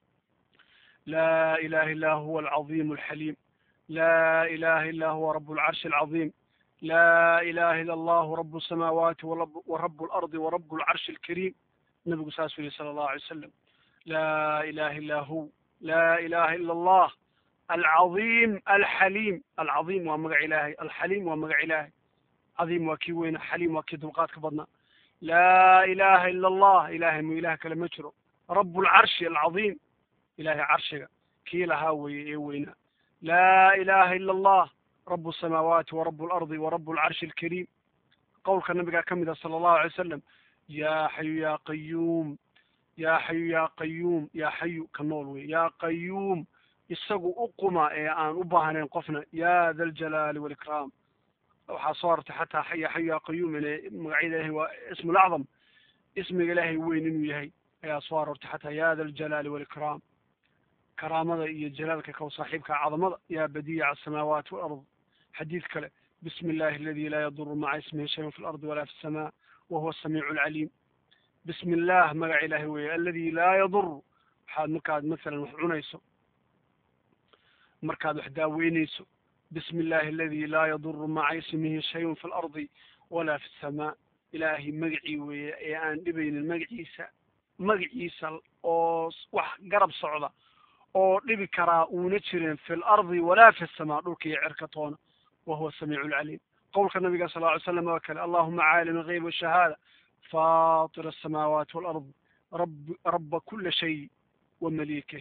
[SPEAKER 1] laa ilaha illa huwa alcaظim alxaliim laa ilaha illa huwa rab alcarshi alcaظim laa ilaha illa allahu rab الsamaawaati warab اlardi warab alcarshi alkariim nabigu saasuu yihi sala allahu alay wasalam laa ilaha illa hu laa ilaha ila allah alcaظim alxaliim alcaظim waa magac ilaahay alxaliim waa magac ilaahay cadiim waa kii weyna xaliim waa kii dulqaadka badnaa laa ilaha ila allah ilahay mu ilaah kale ma jiro rab lcarshi alcaظim ilahay carshiga kii lahaa weye ee weynaa laa ilaha ila allah rab الsamaawaati warab اlardi warab اlcarshi alkariim qowlka nabigaa ka mida sala allahu alay wasalam ya xayu ya qayuum ya xayu ya qayuum ya xayu ka nool wey ya qayuum isagu u quma ee aan u baahnayn qofna ya da ljalaali walikraam waxaa soo artay xataa ya xayu ya qayuum ine magacyada ilahay waa ismu lacdam ismiga ilaahay weyn inuu yahay ayaa soo aroortay xataa ya da ljalaali walikraam karaamada iyo jalaalka kow saaxiibka cadamada ya badiica asamaawaati walard xadiid kale bismi illahi aladi laa yaduru maca ismihi shayun fi lardi walaa fi الsama wahuwa asamiicu alcaliim bismi illah magac ilahay weeye aladi laa yadur waxaad markaad masalan wax cunayso markaad wax daaweynayso bismi illahi aladi laa yaduru maca ismihi shayun fi lardi walaa fi الsama ilaahay magacii weeye ee aan dhibaynin magaciisa magaciisa oo wax garab socda oo dhibi karaa uuna jirin fi lardi walaa fi الsama dhulka iyo cerka toona wahuwa samiicu lcaliim qowlka nabiga sal ly slam oo kale allahuma caalim algeyb washahaada fatir الsamaawaati walard rab raba kula shay wamalikih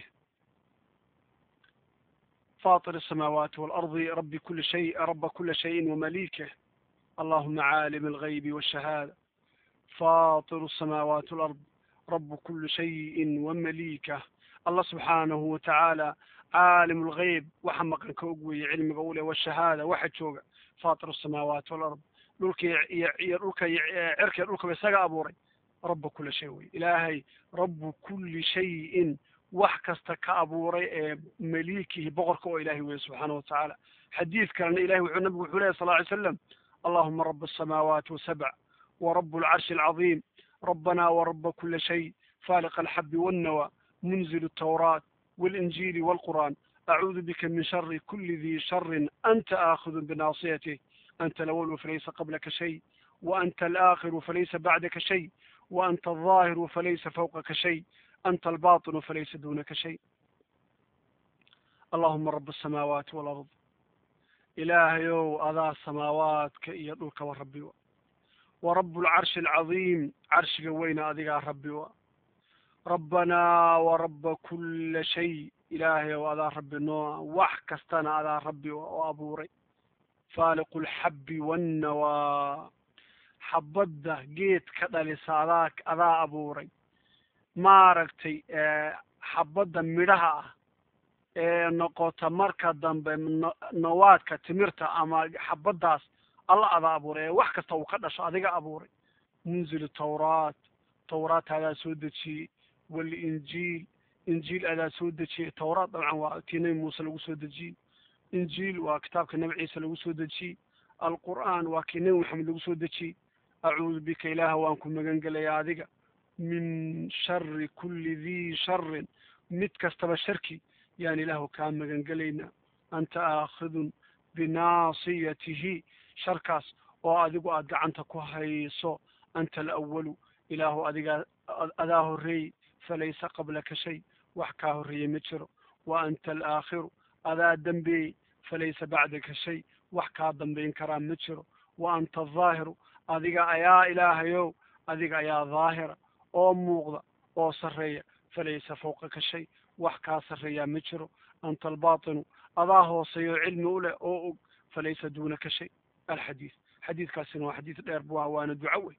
[SPEAKER 1] fatir الsamaawaati walardi rabi kuli shay raba kula shayin wamalikih allahuma caalim algeybi washahaada fatir الsamaawaati walard rab kuli shayin wamalikah allah subxaanahu watacaala caalim lgeyb waxa maqan ka og weeye cilmiga u leh washahaada waxa jooga fatir الsamaawaati walard dhulka iyo dhulka cerka dhulkaba isaga abuuray raba kula shay wey ilaahay rabu kuli shayin wax kasta ka abuuray ee malikihi boqorka oo ilahay weye subxaana watacaala xadiid kalena ilahay wuxuu nabigu wuxuu lehy sal ly slam allahuma raba الsamaawaati wasabc warab اlcarshi alcaظim rabana waraba kula shay faaliq alxabi wاnnawa munzil الtawraat والإنجيل والقرآن أعوذ بك من شر كل ذي شر أنت آخذ بناصيته أنت الأول فليس قبلك شيء وأنت الآخر فليس بعدك شيء وأنت الظاهر فليس فوقك شيء أنت الباطن فليس دونك شيء اللهم رب السماوات والأرض إلهيو أذا السماوات كإيدوك وربي ورب العرش العظيم عرش وين أذيك ربي rabbanaa waraba kula shay ilaahay oo adaa rabbi nooa wax kastana adaa rabbi oo abuuray faaliqu lxabbi wannawaa xabadda geed ka dhalisa adaa adaa abuuray maaragtay xabadda midhaha ah ee noqota marka dambe nawaadka timirta ama xabaddaas alla adaa abuuray ee wax kasta uu ka dhasho adiga abuuray munzil tawraat tawraat adaa soo dejiyey walinjiil injiil adaa soo dejiyey tawraat dabcan waa tii nebi muuse lagu soo dejiyey injiil waa kitaabka nebi ciise lagu soo dejiyey alqur'aan waa kii nebi maxamed lagu soo dejiyey acuudu bika ilaaha waan ku magan gelaya adiga min shari kulli dii sharin mid kastaba sharki yaan ilaahu kaa magan gelaynaa anta aakhidun binaasiyatihi sharkaas oo adigu aad gacanta ku hayso anta alawalu ilaahu adigaa adaa horreeyey falaysa qablaka shay wax kaa horreeyey ma jiro wa anta alaakhiru adaa dambeeyey falaysa bacdaka shay wax kaa dambayn karaa ma jiro wa anta alظaahiru adiga ayaa ilaahayow adiga ayaa daahira oo muuqda oo sarreeya falaysa fawqaka shay wax kaa sarreeyaa ma jiro anta albaatinu adaa hooseeyo cilmi u leh oo og falaysa duunaka shay alxadiid xadiidkaasina waa xadiid dheer bu waana duco wey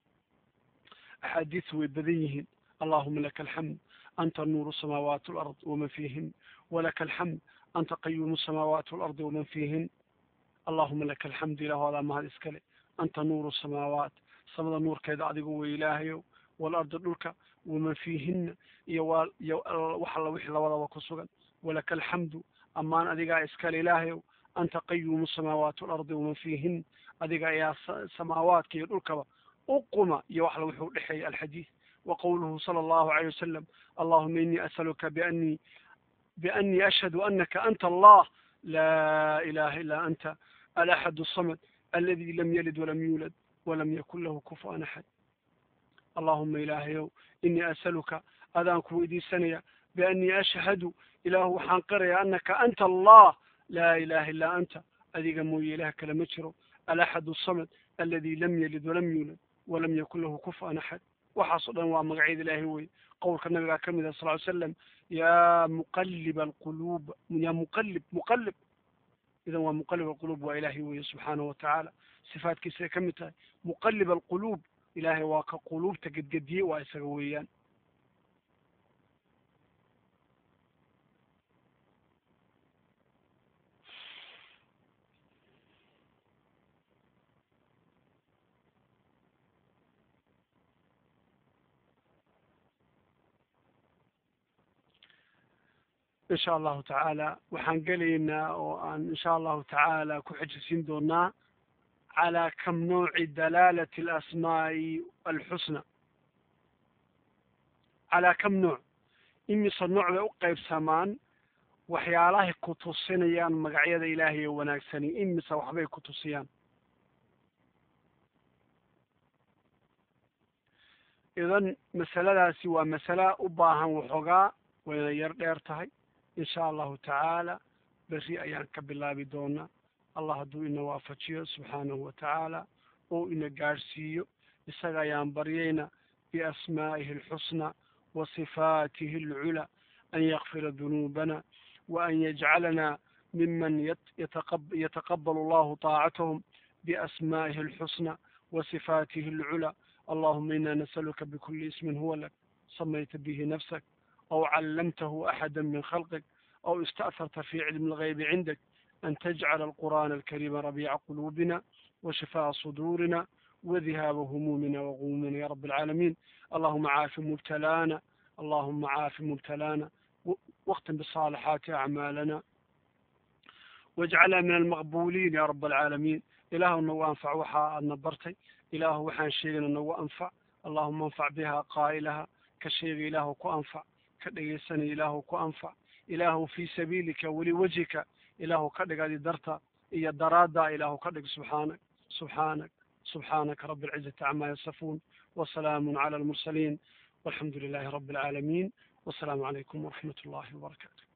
[SPEAKER 1] axaadiis way badan yihiin allahuma laka alxamd anta nuuru samaawaati alard waman fiihin walaka alxamd anta qayuumu samaawaati alardi waman fiihin allahuma laka alxamdu ilahu adaa mahad iskale anta nuuru samaawaat samada nuurkeeda adigu wey ilaahayow waalardi dhulka waman fiihina iyo wa iyo wax alla wixii labadaba ku sugan walaka alxamdu ammaan adigaa iskale ilaahayow anta qayuumu samaawaati alardi waman fiihin adiga ayaa samaawaadka iyo dhulkaba uquma iyo wax la wuxuu dhexeeya alxadiid wa qowluhu sala allahu alayh wasalam allahuma inii asaluka bianii bianii ashhadu anaka anta allah laa ilaha illa anta alaxad asamad aladi lam yalid walam yuulad walam yakun lahu kufuan axad allahuma ilaahayow inii asaluka adaan ku weydiisanaya bianii ashhadu ilaahu waxaan qiraya anaka anta allah laa ilaha illa anta adiga mooye ilaah kale ma jiro alaxad asamad aladi lam yalid walam yuulad walam yakun lahu kufuan axad waxaas o dhan waa magacyada ilaahay wey qowlka nabigaa ka mid ah sal ly slam yaa muqalib alquluub yaa muqalib muqalib idan waa muqalib alquluub waa ilaahay weye subxaanahu watacaala sifaadkiisay ka mid tahay muqalib alquluub ilaahay waa ka quluubta gedgediye waa isaga weeyaan insha allahu tacaala waxaan gelaynaa oo aan insha allahu tacaala ku xejisiin doonaa calaa kam nouci dalaalati alasmaa'i alxusna calaa kam nooc imise nooc bay u qaybsamaan waxyaalahay ku tusinayaan magacyada ilaahay ee wanaagsani imise waxbay ku tusiyaan idan masaladaasi waa masala u baahan waxoogaa wayna yar dheer tahay insha allahu tacaala berri ayaan ka bilaabi doonaa allah hadduu ina waafajiyo subxaanahu watacaala oo ina gaadhsiiyo isaga ayaan baryayna biasmaa'ihi alxusna wa sifaatihi alcula an yakfira dunuubana wa an yajcalana miman yataqabalu allahu taacatahum biasmaa'ihi alxusna wa sifaatihi alcula allahuma ina nasaluka bikuli ismin huwa lak samayta bihi nafsak أو علمته أحدا من خلقك أو استأثرت في علم الغيب عندك أن تجعل القرآن الكريم ربيع قلوبنا وشفاء صدورنا وذهاب همومنا وغمومنا يا رب العالمين اللهم عاف مبتلانا اللهم عاف مبتلانا واختم بالصالحات أعمالنا واجعلها من المقبولين يا رب العالمين إله أنه أنفع وحا نبرتي إله وحان شيء أنه أنفع اللهم انفع بها قائلها كشيء إله كو أنفع ka dhegaysanay ilaahu ku anfac ilaahu fii sabiilika weliwajhika ilaahu ka dhig adi darta iyo daraadda ilaahu ka dhig subxaanak subxaanak subxaanaka rabi alcizati camaa yasifuun wasalaamun cala almursaliin walxamdu lilahi rabi alcaalamiin wasalaamu calaykum waraxmat ullahi wabarakaatu